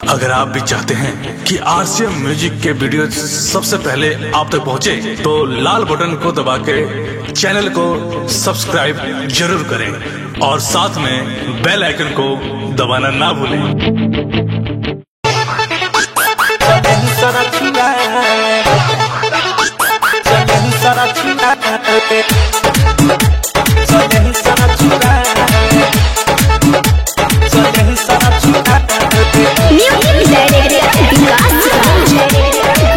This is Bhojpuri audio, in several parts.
अगर आप भी चाहते हैं कि आरसीएम म्यूजिक के वीडियो सबसे पहले आप तक पहुंचे, तो लाल बटन को दबा के चैनल को सब्सक्राइब जरूर करें और साथ में बेल आइकन को दबाना ना भूलें Music Director Vikas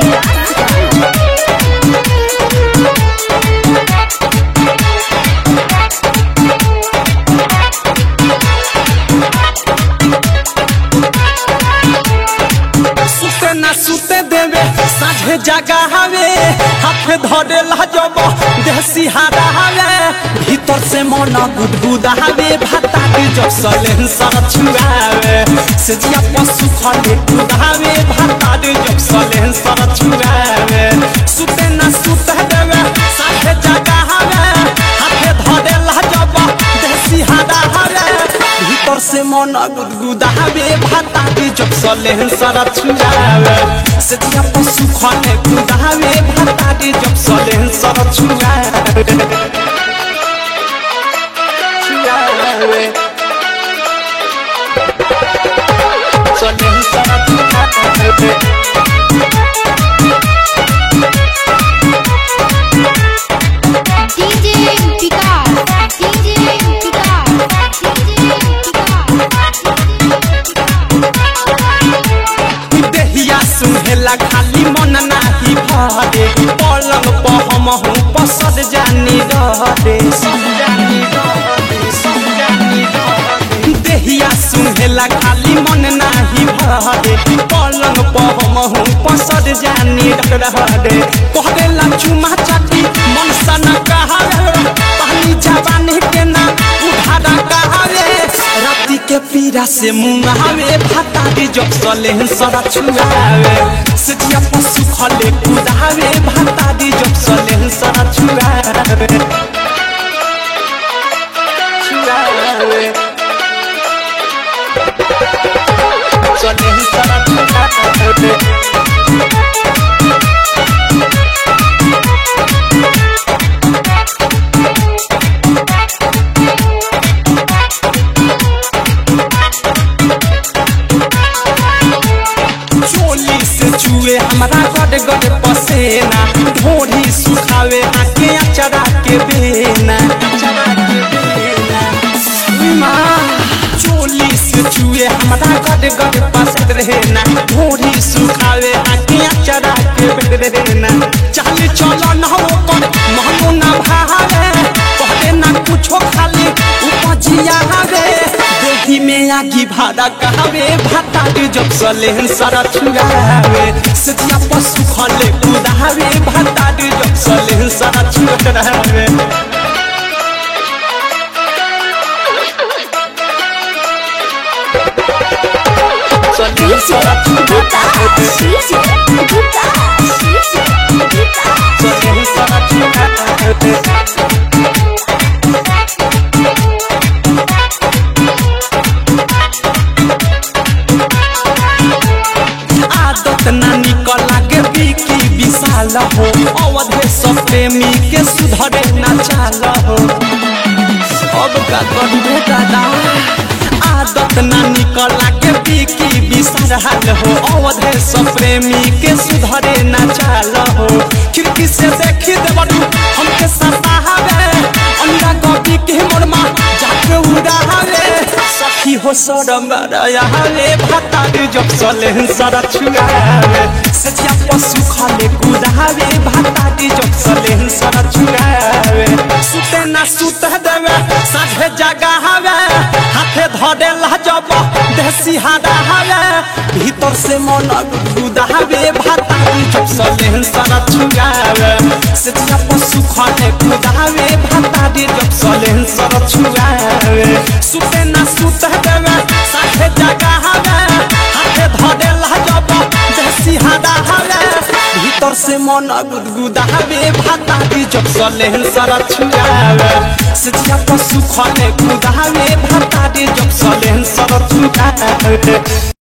सुते ना सुते देवे साझे जगा हवे हाथ धरे लजब देसी हारा हवे भीतर से मन गुदगुदा हवे भाता के जब सलेन सर छुआवे से जिया पशु खले कुदावे भाता के जब सलेन सर छुआवे सुते ना सुते देवे साझे जगा हवे हाथ धरे लजब देसी हारा हवे भीतर से मन गुदगुदावे भाता के जब सलेन सर छुआवे से जिया पशु खले कुदावे भाता के जब सलेन सर छुआवे छुआवे सलेन सर छुआवे DJ Vikas DJ Vikas देहिया सुहेला खाली मन नाही भरे पलंग पर हम हूँ पसद जानी रहरे सब जानी रहरे सब जानी रहरे देहिया सुहेला खाली मन नाही भरे पलंग पर हम हूँ पसद जानी रहरे कहदेला चुमा चाटी मन सन कहावे पानी जवानी के ना उधारा कहावे राती के पीरा से मुंगावे भाता के जब सले सरा छुआवे सजिया पशु खले कुदावे भाता के जब सले सरा छुआवे छुआवे सले सरा छुआवे चोली से चुए हमारा गड़ गड़ पसेना ढोढ़ी सुखावे आके अचरा के बेना अचरा के बेना माँ चोली से चुए हमारा गड़ गड़ पसे रहना ढोढ़ी सुखावे आके अचरा के बेना चल चलो ना ऊपर महमो ना भावे कहले ना कुछो खाली उपजिया हवे देही में आगी भाड़ा कहावे भाता के जब सलेहन सारा छुआवे सजिया पशु खले कुदावे भाता के जब सलेहन सारा छुआवे सलेहन सारा छुआवे सलेहन सारा छुआवे आदत ना निकल लागे बिकी विशाल हो अवधे सब प्रेमी के सुधरे ना चाल हो अब का करबे दादा आदत ना निकल लागे बिकी विशाल हो अवधे सब प्रेमी के सुधरे ना चाल हो खिड़की से देखी देवरू हमके सतावे अंडा कॉपी के मोरमा जाके उड़ावे सखी हो सरम रे भाता के जब सले सरा छुआवे सजिया पशु खाले कुदावे भाता के जब सले सरा छुआवे सुते ना सुते देवे साझे जगा हवे हाथे धरे लजब देसी हादा हवे भीतर से मन गुदावे भाता के जब सले सरा छुआवे सजिया पशु खाले कुदावे भाता के जब सले सरा छुआवे सुते ना सुते देवे साझे जगा हवे हाथे धरे लजब देसी हादा हवे भीतर से मन गुदगुदावे भाता के जब सले सरा छुआवे सजिया पशु खले कुदावे भाता के जब सले सरा छुआवे